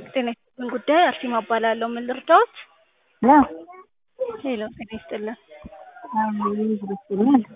ጤና ይስጥልን ጉዳይ አርሴማ እባላለሁ። ምን ልርዳዎት? ያው ሄሎ ጤና ይስጥልን። ይመስለኛል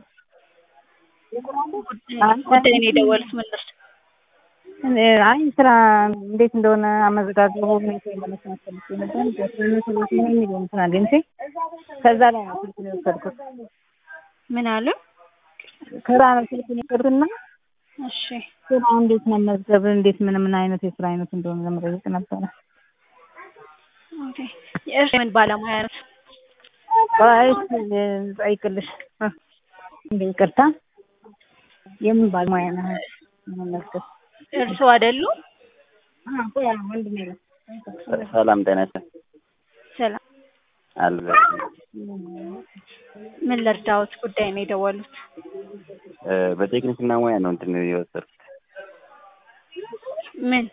ጉዳይ ነው የደወሉት። ምን ልርዳ? አይ ስራ እንዴት እንደሆነ አመዘጋገቡ ሁኔታ ለመስማት ፈልጌ ነበር። በስምንት ሰዎች ምን የሚለው እንትን አግኝቼ ከዛ ላይ ነው ስልኩን የወሰድኩት። ምን አሉ? ከዛ ነው ስልኩን የወሰድኩትና እሺ ስራ እንዴት መመዝገብ እንዴት ምን ምን አይነት የስራ አይነት እንደሆነ ለመጠየቅ ነበረ። ኦኬ። የእርስ ምን ባለሙያ ነው? አይ ጠይቅልሽ እንደ ይቅርታ የምን ባለሙያ ነህ መመዝገብ እርስዎ አይደሉም? ወንድሜ ነው። ሰላም ጤና ይስጥልኝ። ሰላም አለ ምን ልርዳዎት? ጉዳይ ነው የደወሉት። በቴክኒክና ሙያ ነው እንትን የወሰድኩት ምን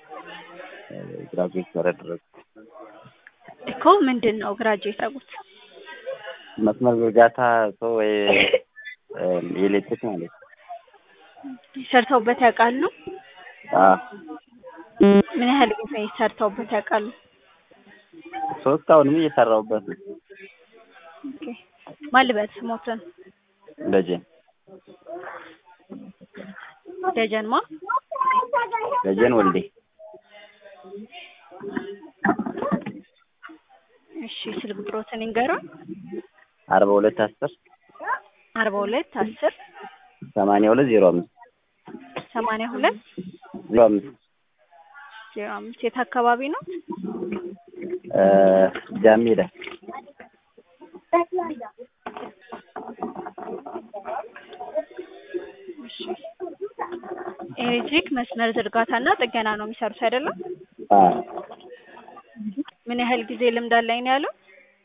ግራጁዌት ያደረግኩት እኮ ምንድን ነው ግራጁዌት ያደረጉት? መስመር ዝርጋታ ሰው ወይ የኤሌክትሪክ ማለት ነው። ሰርተውበት ያውቃሉ? አዎ ምን ያህል ጊዜ ሰርተውበት ያውቃሉ? ሶስት አሁንም እየሰራሁበት ነው። ኦኬ። ማን ልበል ስሞትን? ደጀን ደጀን ማ? ደጀን ወልዴ እሺ ስልክ ቁጥሮትን ይንገሩን። አርባ ሁለት አስር አርባ ሁለት አስር ሰማንያ ሁለት ዜሮ አምስት ሰማንያ ሁለት ዜሮ አምስት ዜሮ አምስት የት አካባቢ ነው? ጃሜዳ እሺ ኤሌክትሪክ መስመር ዝርጋታና ጥገና ነው የሚሰሩት አይደለም? አዎ ምን ያህል ጊዜ ልምድ አለኝ ነው ያለው?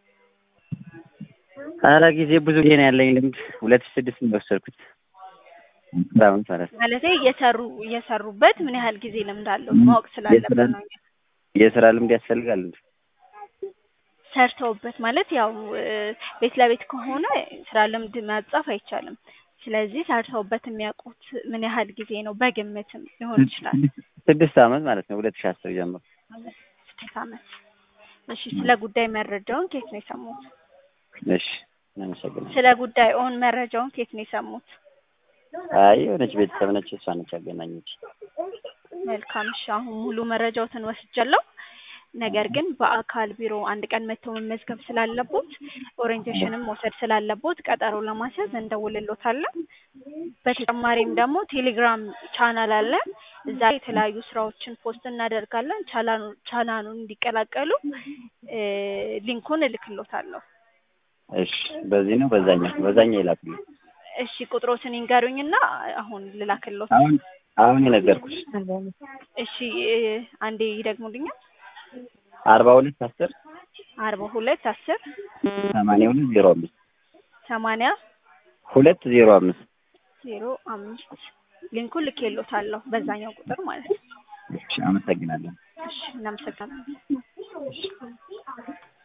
ኧረ ጊዜ ብዙ ጊዜ ነው ያለኝ ልምድ ሁለት ሺህ ስድስት ነው የወሰድኩት ስራውን ማለት ነው። ማለቴ እየሰሩ እየሰሩበት ምን ያህል ጊዜ ልምድ አለው ማወቅ ስላለብን ነው። የስራ ልምድ ያስፈልጋል እንዴ? ሰርተውበት ማለት ያው ቤት ለቤት ከሆነ ስራ ልምድ ማጻፍ አይቻልም። ስለዚህ ሰርተውበት የሚያውቁት ምን ያህል ጊዜ ነው? በግምትም ሊሆን ይችላል። ስድስት ዓመት ማለት ነው ሁለት ሺህ አስር ጀምሮ ስድስት ዓመት። እሺ ስለ ጉዳይ መረጃውን ከየት ነው የሰሙት? እሺ አመሰግናለሁ። ስለ ጉዳይ ኦን መረጃውን ከየት ነው የሰሙት? አይ የሆነች ቤተሰብ ነች እሷ ነች ያገናኘች። መልካም እሺ አሁን ሙሉ መረጃዎትን ወስጃለሁ። ነገር ግን በአካል ቢሮ አንድ ቀን መጥተው መመዝገብ ስላለቦት ኦሪየንቴሽንም መውሰድ ስላለቦት ቀጠሮ ለማስያዝ እንደውልሎታለን። በተጨማሪም ደግሞ ቴሌግራም ቻናል አለ። እዛ ላይ የተለያዩ ስራዎችን ፖስት እናደርጋለን። ቻናሉ ቻናሉን እንዲቀላቀሉ ሊንኩን እልክሎታለሁ። እሺ በዚህ ነው በዛኛው በዛኛው ይላክልኝ። እሺ ቁጥሮትን ይንገሩኝና አሁን ልላክሎት። አሁን አሁን የነገርኩሽ እሺ አንዴ ይደግሙልኛል። አርባ ሁለት አስር አርባ ሁለት አስር ሰማንያ ሁለት ዜሮ አምስት ሰማንያ ሁለት ዜሮ አምስት ዜሮ አምስት ሊንኩን ልኬሎታለሁ በዛኛው ቁጥር ማለት ነው። እሺ አመሰግናለሁ። እሺ እናመሰግናለን።